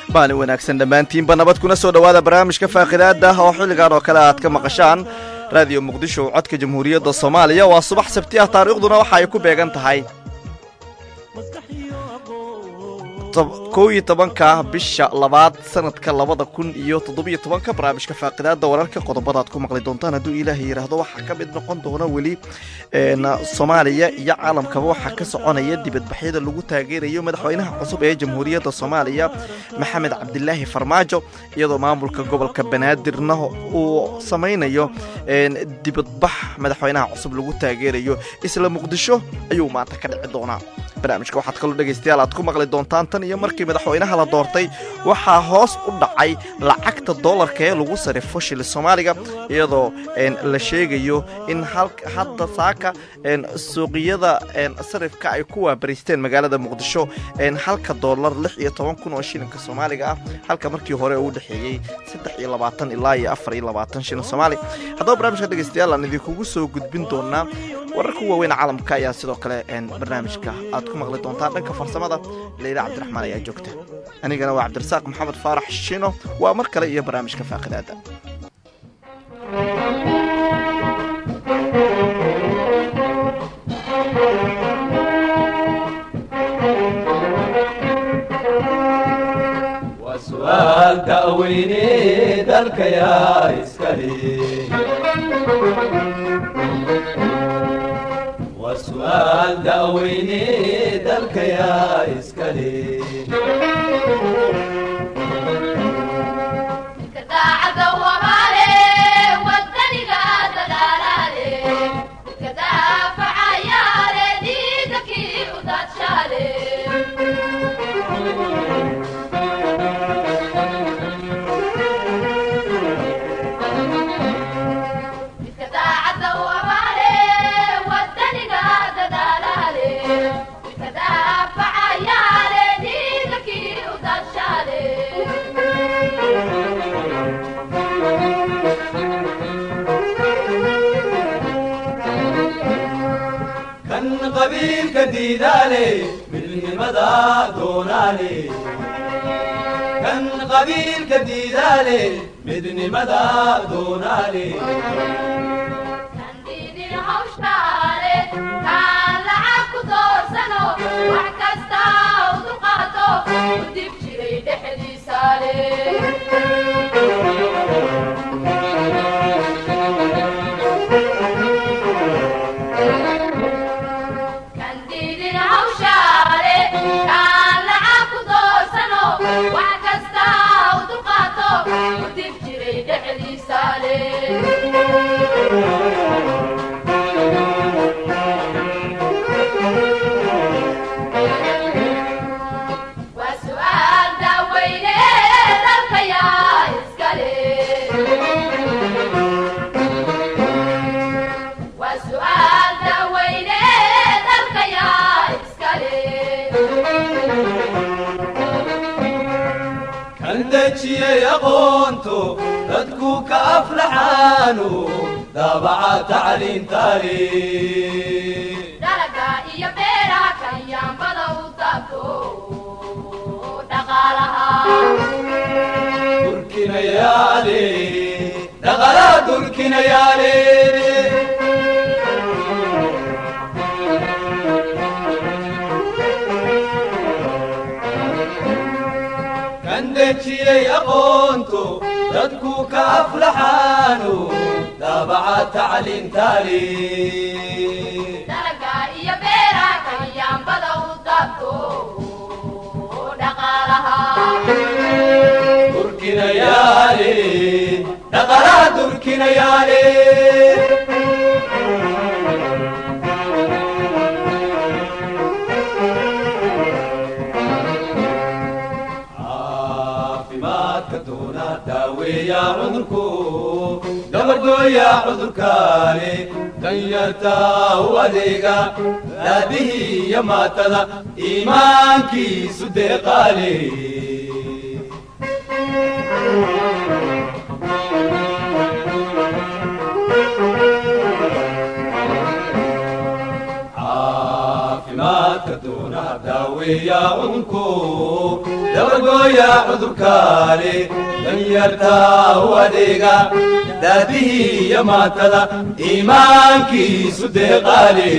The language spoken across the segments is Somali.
maalin wanaagsan dhammaantiinba nabad kuna soo dhowaada barnaamijka faaqidaada oo xilligan oo kale aad ka maqashaan raadiyo muqdisho codka jamhuuriyadda soomaaliya waa subax sabti ah taariikhduna waxa ay ku beegan tahay kow iyo tobanka bisha labaad sanadka labada kun iyo toddobiyo tobanka barnaamijka faaqidaada wararka qodobada aad ku maqli doontaan hadduu ilaahay yidhaahdo waxaa ka mid noqon doona weli soomaaliya iyo caalamkaba waxaa ka soconaya dibadbaxyada lagu taageerayo madaxweynaha cusub ee jamhuuriyadda soomaaliya maxamed cabdilaahi farmaajo iyadoo maamulka gobolka banaadirna uu samaynayo dibadbax madaxweynaha cusub lagu taageerayo isla muqdisho ayuu maanta ka dhici doonaa barnaamijka waxaad kaloo dhegaystayaal aad ku maqli doontaan tan iyo markii madaxweynaha la doortay waxaa hoos u dhacay lacagta doolarka ee lagu sarifo shili soomaaliga iyadoo la sheegayo in hadda saaka suuqiyada sarifka ay ku waabariisteen magaalada muqdisho halka doolar lix iyo toban kun oo shilinka soomaaliga ah halka markii hore uu dhexeeyey saddex iyo labaatan ilaa iyo afar iyo labaatan shilin soomaali haddaba barnaamijka dhegaystayaal aan idinkugu soo gudbin doonaa wararka waaweyn caalamka ayaa sidoo kale barnaamijka aad ku maqli doontaan dhanka farsamada leyla cabdiraxmaan ayaa joogta anigana waa cabdirasaaq maxamed faarax shino waa mar kale iyo barnaamijka faaqidaada su'aal da'weyne dalka yaa iskale waa su'aal da'weyne dalka yaa iskale qabiilka diidaale midnimada doonaale kan qabiilka diidaale midnimada doonaale aqoonto dadku ka aflaxaano daabaca tacliintaale dalaga iyo beeraha kanyaambada u taabto dhaqaalaha durkinayaale dhaqalaha durkinayaale dejiyey aqoonto dadku ka aflaxaano daabaca tacliintaale dalaga iyo beeraha kanyaambada u taabto dhaqaalaha durkinayaale dhaqalaha durkinayaale daaweeya cudurku gabadhooya cudurkaale danyarta u adeega daadihii iyo maatada iimaankiisu deeqaale caafimaadka doonaha daaweeya cudurku dabargooya cudurkaani danyarta u adeega daadihii iyo maatada iimaankiisu deeqaale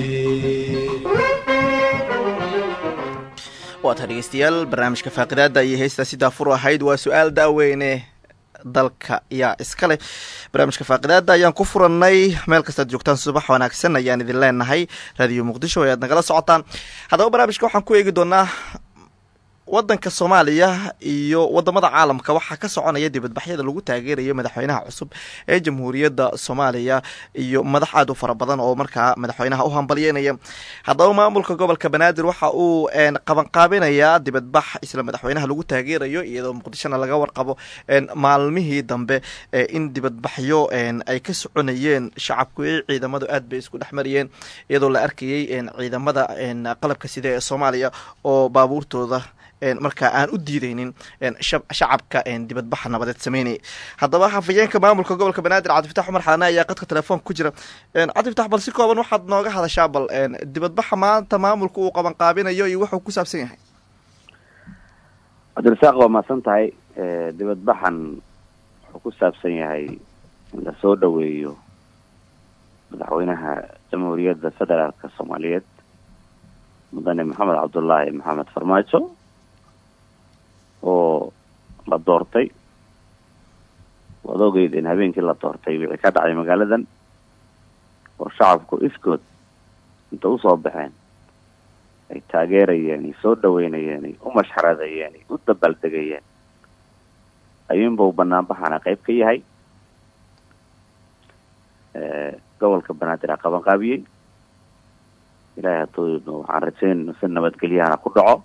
waata dhegeystayaal barnaamijka faaqidaada iyo heystaa sidaa furu ahayd waa su-aal daaweyne dalka yaa iska leh barnaamijka faaqidaada ayaan ku furannay meel kastaad joogtaan subax wanaagsan ayaan idin leenahay raadiyo muqdisho ayaad nagala socotaan haddaba barnaamijka waxaan ku eegi doonaa wadanka soomaaliya iyo wadamada caalamka waxaa ka soconaya dibadbaxyada lagu taageerayo madaxweynaha cusub ee jamhuuriyadda soomaaliya iyo madax aad u fara badan oo markaa madaxweynaha u hambalyeynaya haddaba maamulka gobolka banaadir waxa uu qabanqaabinayaa dibadbax isla madaxweynaha lagu taageerayo iyadoo muqdishona laga warqabo maalmihii dambe in dibadbaxyo ay ka soconayeen shacabku i ciidamadu aad bay isku dhex mariyeen iyadoo la arkayay ciidamada qalabka sida ee soomaaliya oo baabuurtooda markaa aan u diideynin shacabka dibadbaxa nabadeed sameynaya haddaba hafayeenka maamulka gobolka banaadir cabdifatax cumar xalane ayaa qadka telefoonka ku jira cabdifatax bal si kooban waxaad nooga hadashaa bal dibadbaxa maanta maamulka uu qabanqaabinayo iyo wuxuu ku saabsan yahay cabdirasaaq waa mahadsan tahay dibadbaxan wuxuu ku saabsan yahay in lasoo dhaweeyo madaxweynaha jamhuuriyadda federaalka soomaaliyeed mudane maxamed cabdullaahi maxamed farmaajo oo la doortay waad ogeyd in habeenkii la doortay wixii ka dhacday magaaladan oo shacabku iskood inta usoo baxeen ay taageerayeen ay soo dhaweynayeen ay u mashxaradayeen ay u dabaaldegayeen ayuunbau banaanbaxana qayb ka yahay gobolka banaadir a qabanqaabiyey ilaahay hadduu waxaan rajayn si nabadgelyahana ku dhaco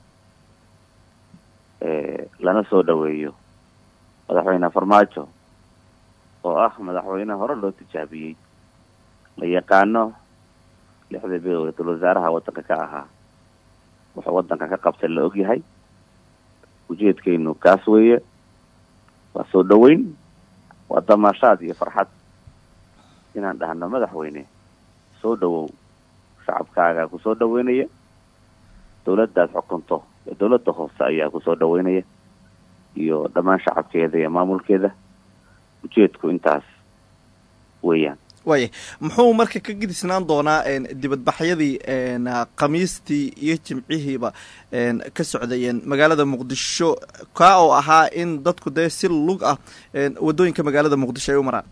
lana soo dhaweeyo madaxweyne farmaajo oo ah madaxweyne hore loo tijaabiyey la yaqaano lixda bilow ra-iisul wasaaraha waddanka ka ahaa wuxuu waddanka ka qabtay la ogyahay ujeedkeynu kaas weeye waa soo dhaweyn waa damaashaad iyo farxad inaan dhahno madaxweyne soo dhawow shacabkaagaa kusoo dhaweynaya dawladdaad xukunto ee dawladda hoose ayaa kusoo dhaweynaya iyo dhammaan shacabkeeda iyo maamulkeeda ujeedku intaas weeyaan waaya muxuu marka ka gedisnaan doonaa dibadbaxyadii khamiistii iyo jimcihiiba ka socdayeen magaalada muqdisho kaa oo ahaa in dadku dee si lug ah waddooyinka magaalada muqdisho ay u maraan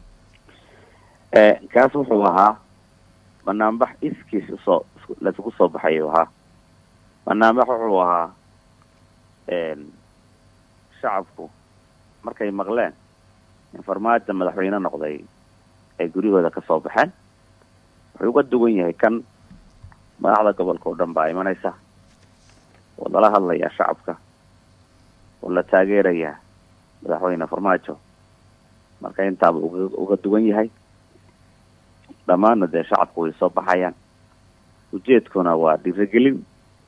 kaas wuxuu ahaa banaanbax iskiis usoo laisugu soo baxayuu ahaa banaanbax wuxuu ahaa shacabku markay maqleen in farmaajo madaxweyne noqday ay guryahooda ka soo baxeen wuxuu uga duwan yahay kan madaxda gobolka oo dhan baa imanaysa oo lala hadlayaa shacabka oo la taageerayaa madaxweyne farmaajo marka intaaba uga uga duwan yahay dhammaanna dee shacabku way soo baxayaan ujeedkuna waa dhiirigelin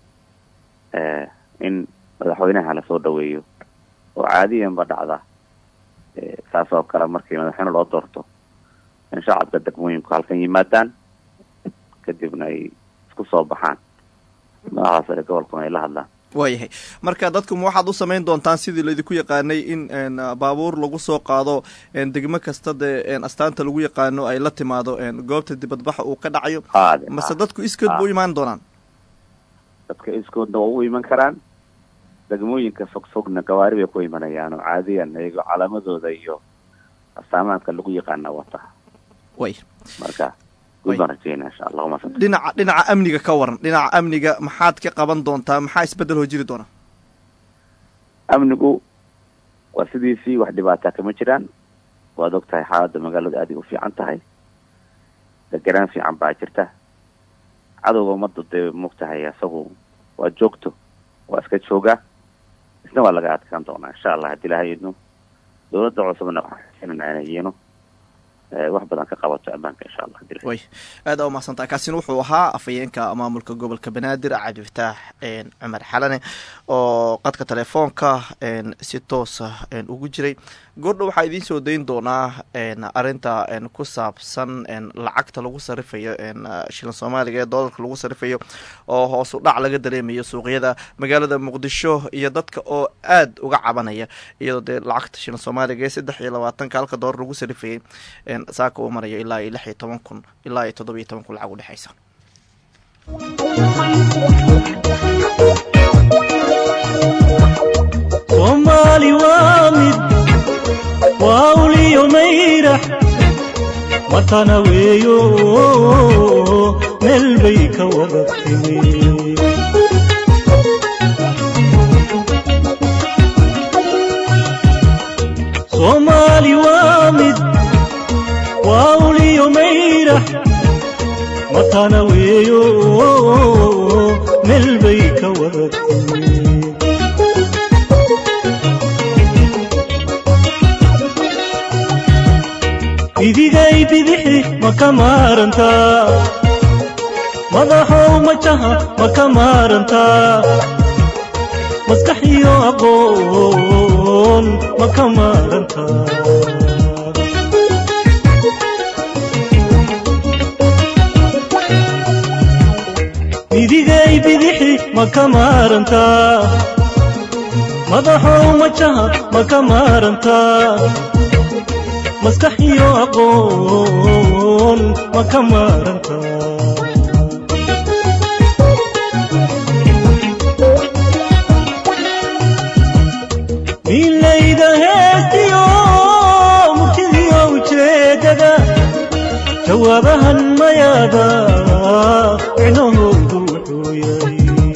in madaxweynaha lasoo dhaweeyo oo caadiyanba dhacda saas oo kale markii madaxweyne loo doorto in shacabka degmooyinku halkan yimaadaan kadibna ay isku soo baxaan madaxda sare gobolkuna ay la hadlaan waayahay marka dadkuma waxaad u samayn doontaan sidii laydinku yaqaanay in baabuur lagu soo qaado degmo kasta dee astaanta lagu yaqaano ay la timaado goobta dibadbaxa uu ka dhacayo haade mase dadku iskood ba u imaan doonaan dadka iskoodna waa u iman karaan degmooyinka fog fogna gawaari bay ku imanayaan oo caadiyan iyagoo calaamadooda iyo astaamaadka lagu yaqaana wata way marka guud baan rajeynaa insha allah umasan dhinaca dhinaca amniga ka waran dhinaca amniga maxaad ka qaban doontaa maxaa isbeddel hoo jiri doona amnigu waa sidiisii wax dhibaataa kama jiraan waad og tahay xaaladda magaalada aaday u fiican tahay deganaan fiican baa jirta cadowga ummadda dee mogtahay isagu waa joogto waa iska joogaa isna waa laga adkaan doonaa insha allah haddii ilahay idno dawladda cusubna waxaan rajeynanaa inay yiino wax badan ka qabato ammaanka insha allah hadii la- way aad aa umahadsantaha kaasina wuxuu ahaa afhayeenka maamulka gobolka banaadir cabdifataax cumar xalane oo qadka telefoonka si toosa ugu jiray goordha waxaa idiin soo dayn doonaa arinta ku saabsan lacagta lagu sarifayo shilan soomaaliga ee doolarka lagu sarifayo oo hoosu dhac laga dareemayo suuqyada magaalada muqdisho iyo dadka oo aad uga cabanaya iyadoo dee lacagta shilan soomaaliga ee saddex iyo labaatanka halka doolar lagu sarifayay saaka uu marayo ilaa iyo lix iyo toban kun ilaa iyo toddoba iyo toban kun lacag udhexaysa soomaali waa mid waa uliyo mayrax matana weeyo meel bay ka wada timi soomaali waa mid waa uliyo mayrax matana weeyo meel bay ka wada timi idigay bidixi ma ka maarantaa madaxow majaha ma ka maarantaa maskax iyo aqoon ma ka maarantaa idigay bidixi ma ka maarantaa madaxow majaha ma ka maarantaa maskax iyo aqoon ma ka maaranta milayda heestiyo murtidiyo ujeedada jawaabahan mayaada micnahoodu wuxuu yahay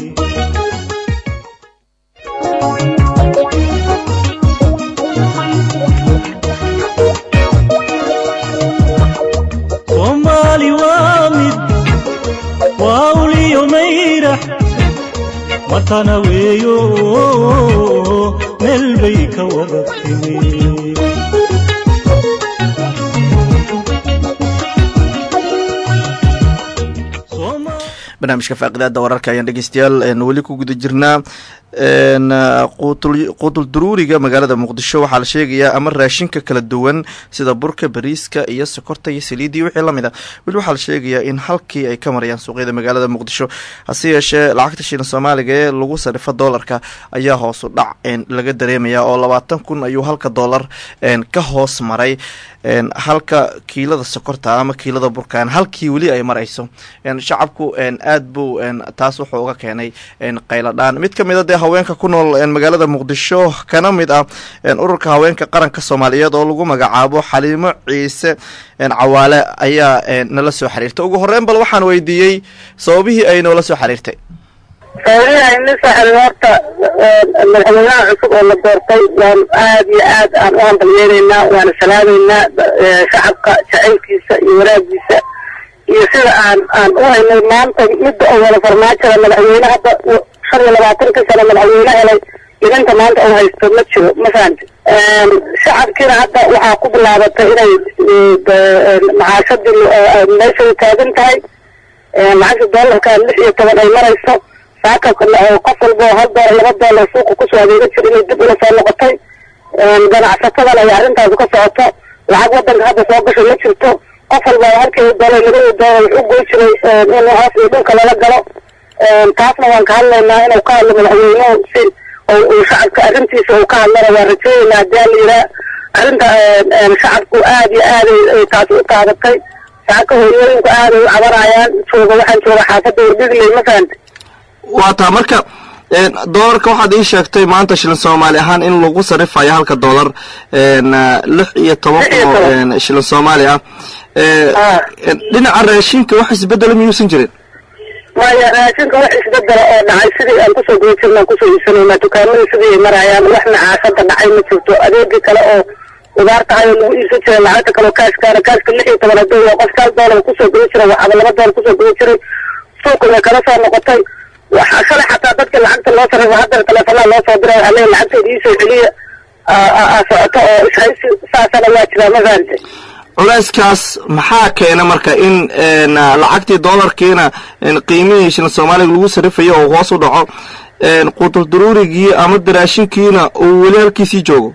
soomaali waa mid waa uliyo mayrax matana weeyo meel bay ka wada timi Sooma- barnaamijka faaqidaada wararka ayaan dhegeystayaal weli ku guda jirnaa quutul duruuriga magaalada muqdisho waxaa la sheegayaa ama raashinka kala duwan sida burka bariiska iyo sokorta iyo saliidii wixii lamid a weli waxaa la sheegayaa in halkii ay ka marayaan suuqyada magaalada muqdisho hase yeeshee lacagta shilan soomaaliga ee lagu sarifo doolarka ayaa hoosu dhac laga dareemaya oo labaatan kun ayuu halka doolar ka hoos maray halka kiilada sokorta ama kiilada burkaan halkii weli ay marayso shacabku aad buu taas wuxuu uga keenay qayladhaan mid ka mid a dee haweenka ku nool magaalada muqdisho kana mid ah ururka haweenka qaranka soomaaliyeed oo lagu magacaabo xaliimo ciise cawaale ayaa nala soo xiriirtay ugu horeyn bal waxaan weydiiyey sababihii ay noola soo xiriirtay sababihii aynu soo xiriir horta madaxweynaha cusub oo la doortay waan aad iyo aad aan u hambalyeelaynaa waana salaameynaa shacabka jacaylkiisa iyo wanaagiisa iyo sida aan aan u haynay maanta midda oo wada farmaajada madaxweyne hadda shan iyo labaatanka sano madaxweyne helay idinka maanta uu haysto ma jiro ma fahamti shacabkiina hadda waxaa ku bilaabatay inay macaashadii meesha u taagan tahay lacagta doolarka lix iyo toban ay marayso saaka qof walba oo hal doolar laba doolar suuqa kusoo adeega jira inay dib ula soo noqotay ganacsatadana ay arrintaasi ka socoto lacag wadanka hadda soo gasho ma jirto qof walba oo halkii doolar labadii doolar wuxuu goy jiray in hoos iyo dhulka lala galo taasna waan ka hadlaynaa inuu ka hadlo madaxweynuhu si uu shacabka arrintiisa uu ka hadlana waan rajeynaynaa hadii la yiraa arrinta shacabku aad iyo aad ay taasi u taabatay shacabka hooyooyinku aad ay u cabanayaan jooga waxaan jooga xaafadda wardigley ma fahanta waa taa marka doolarka waxaad ii sheegtay maanta shilin soomaali ahaan in lagu sarifayo halka doolar lix iyo toban kun oo shilin soomaali ah dhinaca raashinka wax isbedelo miyuusan jirin maya raashinka wax isbedela oo dhacay sidii aan kusoo guda jirnaan kusoo iibsanaynaa dukaamadii sidii ay marayaan wax macaashada dhacay ma jirto adeegii kale oo ugaar tahay oo lagu iibsan jiray lacagta kaleo kaashkaana kaashka lix iyo toban haduu waa qofkaal doolar kusoo guda jiray waxaba laba doolar kusoo guda jiray suuqa way kala soo noqotay waxa shalay xataa dadka lacagta loo sarrifa haddana teleefonaha loo soo diray waxaa leeyahay lacagteeda iisoo celiya socoto oo ishaysi saasana waa jiraa ma fahamtay culayskaas maxaa keena marka in n lacagtii doolarkiina qiimihii shilin soomaaliga lagu sarifayo oo hoos u dhaco qutul daruurigii ama daraashinkiina uu weli halkiisii joogo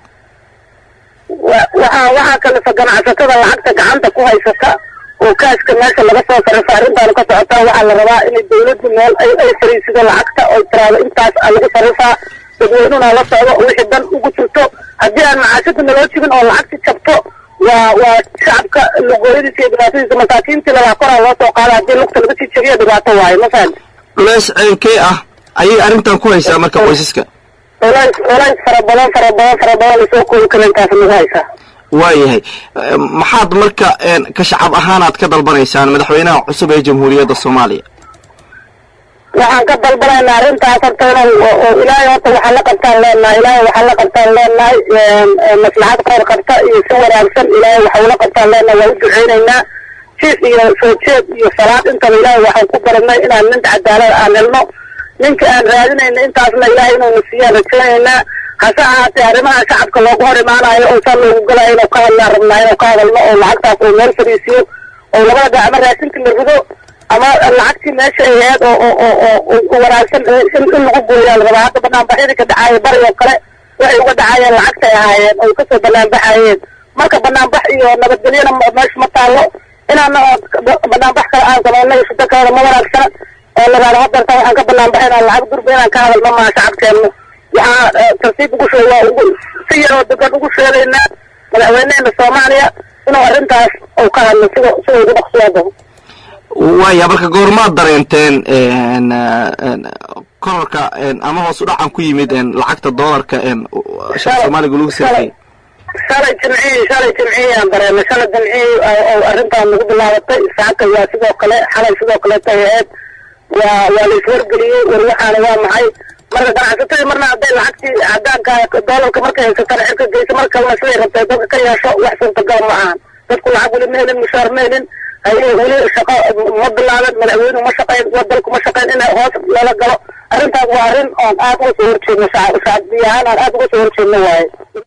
wa- waxaa waxaa kalifa ganacsatada lacagta gacanta ku haysata oo kaaska meesha laga soo sarifo arrintaanu ka socotaa waxaa la rabaa inay dawladdu meel ay ay fariisido lacagta oo tiraado intaas aa lagu sarifaa dadweynuna la socdo oo wixii dan ugu jirto haddii aan macaashada naloo jibin oo lacagti jabto waa waa shacabka lugooyadiisa iyo dhibaatadiisa masaakiintii lalaa koraa loo soo qaada haddii lugta laga sii jabiyo dhibaato waayo ma fahamti culays ceynkee ah ayay arrintan ku haysaa marka qoysaska culays culays fara badan fara badan fara badan lasoo koobi kara intaas nagu haysaa waayahay maxaad marka ka shacab ahaanaad ka dalbanaysaan madaxweynaha cusub ee jamhuuriyadda soomaaliya waxaan ka dalbanaynaa arrintaas horta inuu oo- oo ilaahay horta waxaa la qabtaan leenahay ilaahay waxaa la qabtaan leenahay maslaxad khayr qabta iyo si wanaagsan ilaahay waxa ula qabtaan leenahay waa u duceynaynaa jiif iyo soo jeed iyo salaad intaba ilaahay waxaan ku baranay inaan nin cadaalad aan helno ninka aan raadinayna intaasna ilaahay inuuna siiyaan rajaynaynaa hase ahaatee arrimaha shacabka loogu hor imaanayo oo saa loogu galayo inuu ka hadlaan rabnaa inuu ka hadalno oo lacagtaas uu meel fadhiisiyo oo labada dhinac ama raashinka la rido ama lacagtii meesha ay ahayd oo oo oo oo oo wanaagsan in in lagu gooyaa la rabaa hadda banaanbaxyadii ka dhacaaya bari oo kale waxay uga dhacayeen lacagtay ahaayeen oo kasoo banaanbaxayeen marka banaanbax iyo nabadgelyana ma- meesha ma taalo inaana banaanbax kale aan samayno iyo shida kalena ma wanaagsana oo laraado hadarta waxaan ka banaanbaxaynaa lacag durba inaan ka hadalno maa shacabkeennu waxaa eh, tartiib ugu sheeg waa ugu si yar oo degan ugu sheegaynaa madaxweyneheena soomaaliya inuu arrintaas uu ka hadlo sida sida ugu dhaqsiyada waaya marka goormaad dareenteen n n korarka n ama hoos u dhacan ku yimid n lacagta doolarka n shilin soomaaliga lagu sirfay shalay jimcihii shalay jimcihii aan dareemay shalay jimcihii oo oo arrintaan nagu bilaabatay saaka waa sidoo kale xalay sidoo kaleeta ay ahayd waa waa la iswargeliyey war waxaana waa maxay marka ganacsatadii marna hadday lacagtii cadaanka doolarka markay haysatana cirka geysa mar kalena siday rabtay dadka ka yeesho wax suurtagal ma ahan dadku lacag weli ma helin mushaar ma helin haye weli shaqo ma bilaaban madaxweynuhu ma shaqayn wadalku ma shaqayn in hoos lala galo arrintaas waa arrin oon aad uga soo horjeedno shacab shacbiya ahaan aan aad uga soo horjeedno waaye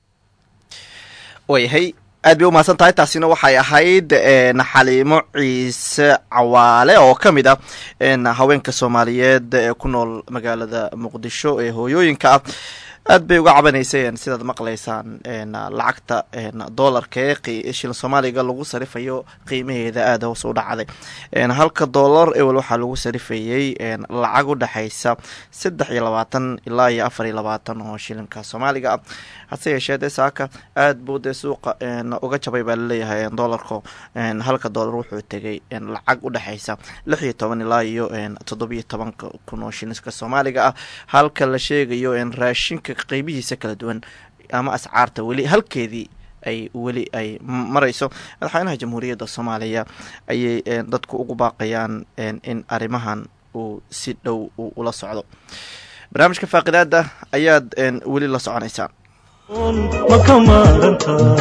waayahay aad bay umahadsan tahay taasina waxay ahayd n xaliimo ciise cawaale oo ka mid ah n haweenka soomaaliyeed ee ku nool magaalada muqdisho ee hooyooyinka ah aad bay uga cabanaysay sidaad maqlaysaan n lacagta n doolarka ee qi- shilin soomaaliga lagu sarifayo qiimaheeda aada hoos u dhacday n halka doolar ewel waxaa lagu sarifayey n lacag u dhexaysa saddex iyo labaatan ilaa iyo afar iyo labaatan oo shilinka soomaaliga ah hase yeeshee dee saaka aad buu dee suuqa n uga jabay baa laleeyahay n doolarka n halka doolar wuxuu tegay n lacag u dhexaysa lix iyo toban ilaa iyo n toddobiyo tobanka kun oo shilinka soomaaliga ah halka la sheegayo n raashinka qiimihiisa kala duwan ama ascaarta weli halkeedii ay weli ay marayso madaxweynaha jamhuuriyadda soomaaliya ayay n dadku ugu baaqayaan n in arrimahan uu si dhow uu ula socdo barnaamijka faaqidaada ayaad n weli la soconaysaan ma ka maarantaa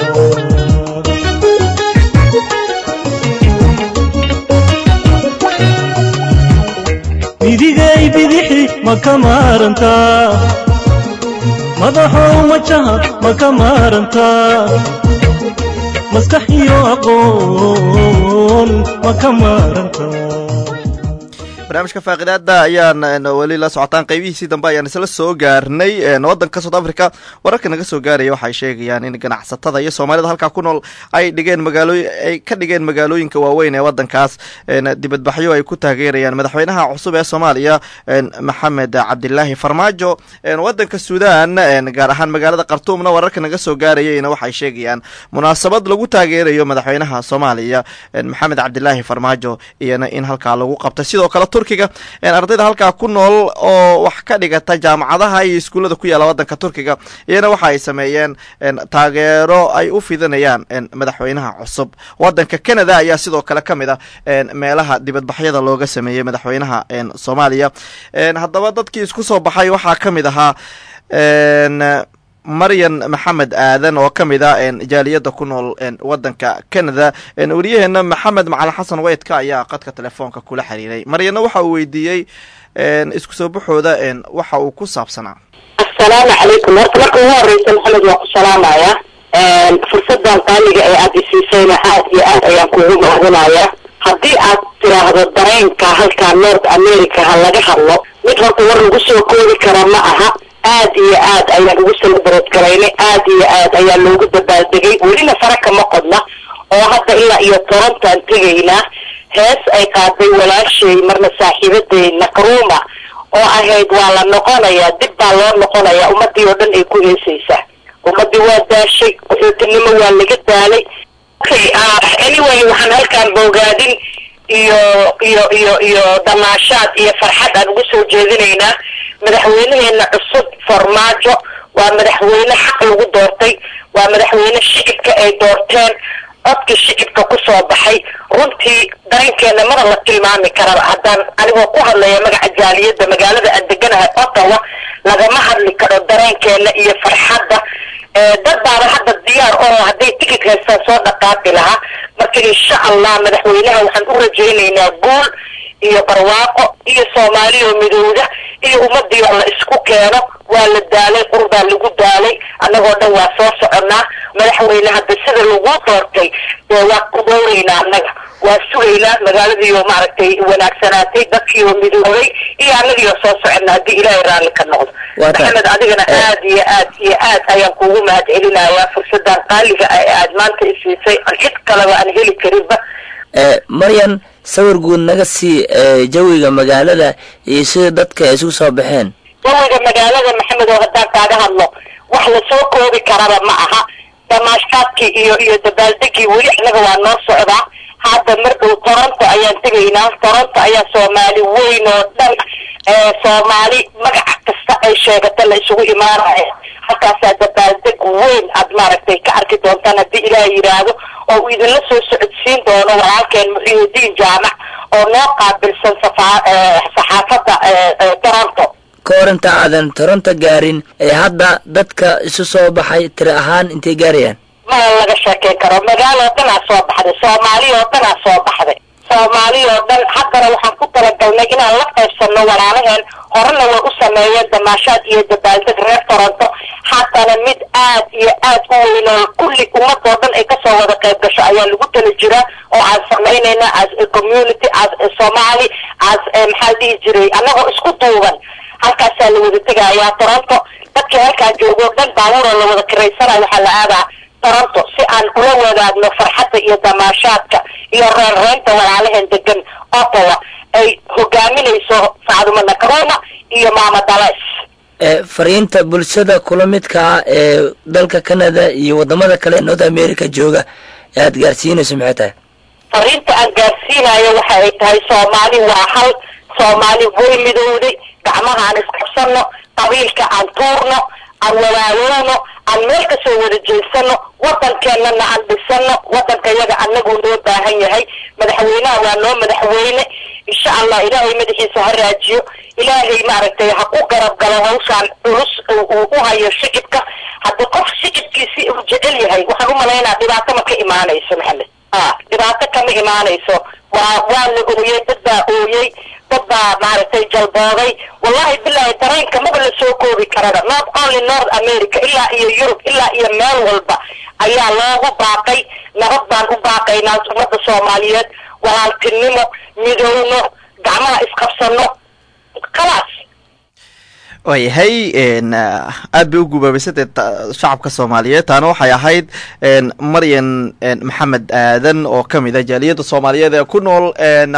midigay bidixi ma ka maarantaa madaxow majaha ma ka maarantaa maskax iyo aqoon ma ka maarantaa barnaamijka faaqidaada ayaan weli la socotaan qeybihiisii dambe ayaan isla soo gaarnay wadanka south africa wararka naga soo gaaraya waxay sheegayaan in ganacsatada iyo soomaalida halkaa ku nool ay dhigeen magaalooy ay ka dhigeen magaalooyinka waaweyn ee wadankaas dibadbaxyo ay ku taageerayaan madaxweynaha cusub ee soomaaliya maxamed cabdilaahi farmaajo wadanka suudan gaar ahaan magaalada khartuumna wararka naga soo gaarayayna waxay sheegayaan munaasabad lagu taageerayo madaxweynaha soomaaliya maxamed cabdilaahi farmaajo iyana in halkaa lagu qabtay sidoo kale turkiga ardayda halkaa ku nool oo wax ka dhigata jaamacadaha iyo iskuullada ku yaala wadanka turkiga iyana waxa ay sameeyeen taageero ay u fidanayaan madaxweynaha cusub wadanka canada ayaa sidoo kale ka mid a meelaha dibadbaxyada looga sameeyey madaxweynaha soomaaliya haddaba dadkii isku soo baxay waxaa ka mid ahaa maryan maxamed aadan oo ka mid ah jaaliyadda ku nool wadanka canada wariyaheena maxamed macalin xasan weydka ayaa qadka telefoonka kula xiriiray maryanna waxa uu weydiiyey isku soo baxooda waxa uu ku saabsanaa assalaamu calaykum horta marka ugu horeysa maxamed waa ku salaamaya fursadan qaaliga ee aada isiisayna aad iyo aad ayaan kugu mahadinayaa haddii aad tiraahdo dareenka halkaa north america ha laga hadlo mid horta war lagu soo koobi kara ma aha aad iyo aad ayaan ugu celebrate garaynay aad iyo aad ayaa loogu dabaaldegay welina fara kama qodna oo hadda ilaa iyo torontaan tegaynaa hees ay qaaday walaashay marna saaxiibaday nakruma oo ahayd waa la noqonayaa dib baa loo noqonayaa ummadii oo dhan ay ku heesaysaa ummadii waa daashay qaxootinimo waa laga daalay okay uh, anyway waxaan halkaan boogaadin iyo iyo iyo iyo damaashaad iyo farxad aan ugu soo jeedinaynaa madaxweynaheena cusub farmaajo waa madaxweyne xaq lagu doortay waa madaxweyne shicibka ay doorteen codkii shicibka kusoo baxay runtii dareenkeena mana la tilmaami karaba haddaan anigoo ku hadlaya magaca jaaliyadda magaalada aan deganahay ottawa lagama hadli karo dareenkeena iyo farxadda dad baaba hadda diyaar oo hadday tigid haystaan soo dhaqaaqi lahaa marka insha allah madaxweynaha waxaan u rajaynaynaa guul iyo barwaaqo iyo soomaaliyo midowda iyo ummadii oo la isku keeno waa la daalay qurbaa lagu daalay annagoo dhan waa soo soconnaa madaxweyne hadda sida lagu doortay dee waa ku dhowraynaa annaga waa sugaynaa magaaladiioo maaragtay wanaagsanaatay dadkiioo midoobay iyo annagiioo soo soconnaa haddii ilaahay raalli ka noqdo Waa tahay. maxamed adigana aad iyo aad iyo aad ayaan kuugu mahad celinayaa fursadan qaaliga ah ee aad maanta isiisay aan cid kaleba aan heli karinba Eh, maryan sawir guud naga sii eh, jawiga magaalada iyo sida dadka ay isugu soo baxeen jawiga magaalada maxamed oo haddaan kaaga hadlo wax lasoo koobi karaba ma aha damaashkaadkii iyo iyo dabaaldegii weli annaga waa noo socdaa hadda mar dhow toronto ayaan tegaynaa toronto ayaa soomaali weyn oo dhan ee soomaali magaca kasta ay sheegata la isugu imaanaya halkaasaa dabaaldeg weyn aad maaragtay ka arki doontaan haddii ilaah yidhaahdo oo uu idinla soo socodsiin doono walaalkeen muxiidiin jaamac oo noo qaabilsan safa- eh, saxaafadda eh, eh, toronto ka hor inta aadan toronto gaarin ee hadda dadka isu soo baxay tiri ahaan intay gaarayaan ma laga sheekeyn karo magaalo oo dhanaa soo baxday soomaali oo dhanaa soo baxday soomaali oo dhan haddana waxaan ku talagalnay inaan la qaybsano walaalaheen horena way u sameeyeen damaashaad iyo dabaaldeg reer toronto haddana mid aad iyo aad u weyn oo kulli ummadoo dhan ay kasoo wada qayb gasho ayaa lagu tala jiraa oo aan samaynayna as a community as a somali as a maxaa la dhihi jiray annagoo isku duuban halkaasaa la wada tegayaa toronto dadkii halkaa joogo o dhan baabuura la wada kiraysanayo waxaa la aadaa toronto si aan ula wadaagno farxadda iyo damaashaadka iyo reerreynta walaalaheen degan ottawa ay hogaaminayso sacduma nakaroma iyo maama dales Eh, fariinta bulshada kula midka ah ee dalka canada iyo wadamada kale ee north america jooga ee aad gaarsiinayso maxay tahay fariinta aan gaarsiinayo waxa ay tahay soomaali waa hal soomaali way midowday gacmaha aan isqabsano qabiilka aan tuurno aan walaalowno aan meel kasoo wada jeesano wadankeenana aan dhisano wadanka yaga anaguu noo baahan yahay madaxweynaha waa noo madaxweyne insha allah ilaahay madaxiisa ha raajiyo ilaahay maaragtay ha ku garab galo hawshaan culus uu uu u hayo shicibka hadda qof shicibkiisi uu jecel yahay waxaan u malaynaa dhibaato ma ka imaanayso maxamed a dhibaato kama imaanayso waa waa la ooyey dad baa ooyey dad baa maaragtay jalbooday wallahi bilahi dareenka maba la soo koobi karaba not only north america ilaa iyo yurub ilaa iyo meel walba ayaa loogu baaqay nabad baan u baaqaynaa ummadda soomaaliyeed walaaltinimo midowno gacmaha isqabsano khalaas waayahay n aad bay u gubaabaysatee shacabka soomaaliyeed taana waxay ahayd n maryan n maxamed aadan oo ka mid ah jaaliyadda soomaaliyeed ee ku nool n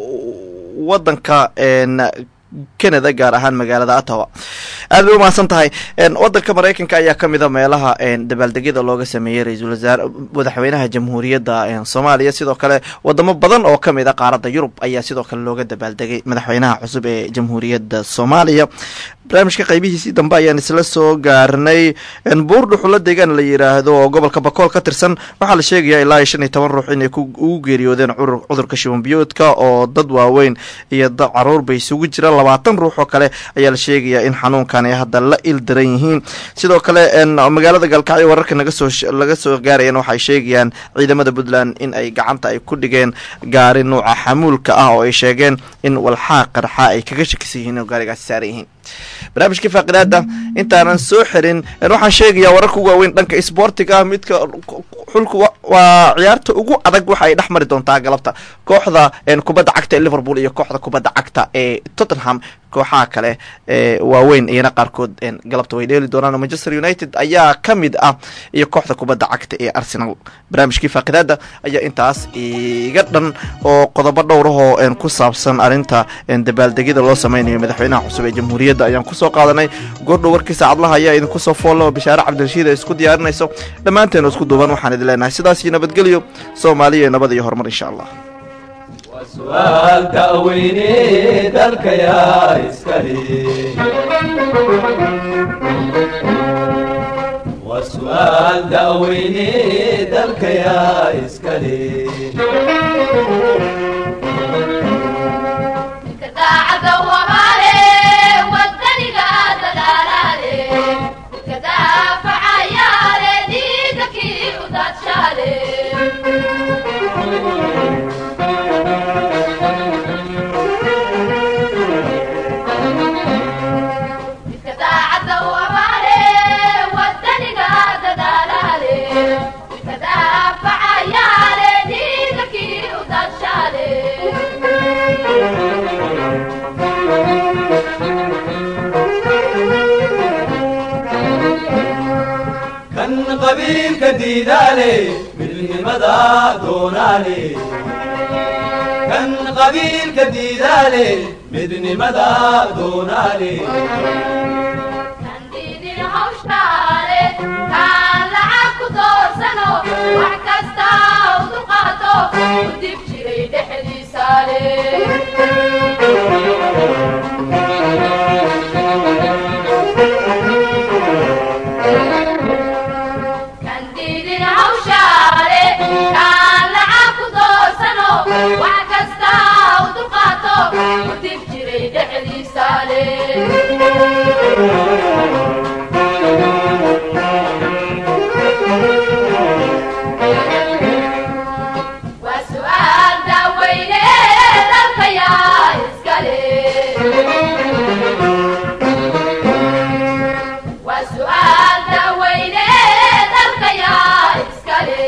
wadanka n canada gaar ahaan magaalada ottawa aad bay umahadsan tahay wadanka maraykanka ayaa ka mid a meelaha dabaaldegyada looga sameeyey ra-iisul wasaare madaxweynaha jamhuuriyadda soomaaliya sidoo kale wadamo badan oo ka mid a qaaradda yurub ayaa sidoo kale looga dabaaldegay madaxweynaha cusub ee jamhuuriyadda soomaaliya barnaamijka qaybihiisii dambe ayaan isla soo gaarnay buur dhuxulo deegaan la yiraahdo oo gobolka bakool ka tirsan waxaa la sheegayaa ilaa iyo shan iyo toban ruux inay ugu geeriyoodeen cudurka shibanbiyoodka oo dad waaweyn iyo dad caruur bay isugu jiraan labaatan ruux oo kale ayaa la sheegayaa in xanuunkan ay hadda la il daran yihiin sidoo kale magaalada gaalkacyo wararka nagasoo laga soo gaarayan waxay sheegayaan ciidamada puntland in ay gacanta ay ku dhigeen gaari nuuca xamuulka ah oo ay sheegeen in walxaa qarxa ay kaga shakisan yihiin oo gaarigaasi saaran yihiin barnaamijkii faaqidaada intaanan soo xirin een, waxaan sheegayaa wararka ugu waaweyn dhanka isboortiga midka xulku wa- waa ciyaarta ugu adag waxa ay dhex mari doontaa galabta kooxda een, kubadda cagta ee liverpool iyo kooxda kubadda cagta ee tottenham kooxaha kale ee waaweyn iyana qaarkood een, galabta way dheeli doonaan manchester united ayaa ka mid ah iyo kooxda kubadda cagta ee arsenal barnaamijkii faaqidaada ayaa intaas iga dhan oo qodobo dhowrahoo een, ku saabsan arrinta een, dabaaldegyada loo sameynayo madaxweynaha cusub ee jamhuuriyadda ayaan kusoo qaadanay goordhow warkii saacadlaha ayaa idinku soo foollo bishaare cabdirashiid ay isku diyaarinayso dhammaanteen isku duuban waxaan idin leenahay sidaas iyo nabadgelyo soomaaliya iyo nabad iyo horumar insha allah su'aal da'weyne dalka yaa iskale waa su'aal da'weyne dalka yaa iskale daacadda wamaale wadaniga dadaalaale midka daafacayaale dhiiga kii u daadshaale midka daacadda wamaale wadaniga dadaalaale midka daafacayaale dhiiga kii u daadshaale kan qabiilka diidaale midnimada doonaale kan qabiilka diidaale midnimada doonaale Kandidin hawshtaale kaan lacag ku doorsano wax kasta u dulqaato u dib jiray dhexdiisaale Kandidin hawshaale kaan lacag ku doorsano wax kasta u dulqaato u dib jiray dhexdiisaale waa su'aal daaweyne dalka yaa iskale waa su'aal daaweyne dalka yaa iskale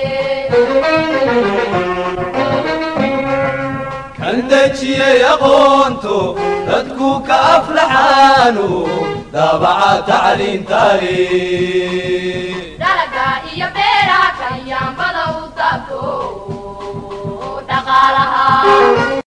kan dejiyey aqoonto dadku ka aflaxaano daabaca tacliintaale dalaga iyo beeraha kan yaambada u taabto dhaqaalaha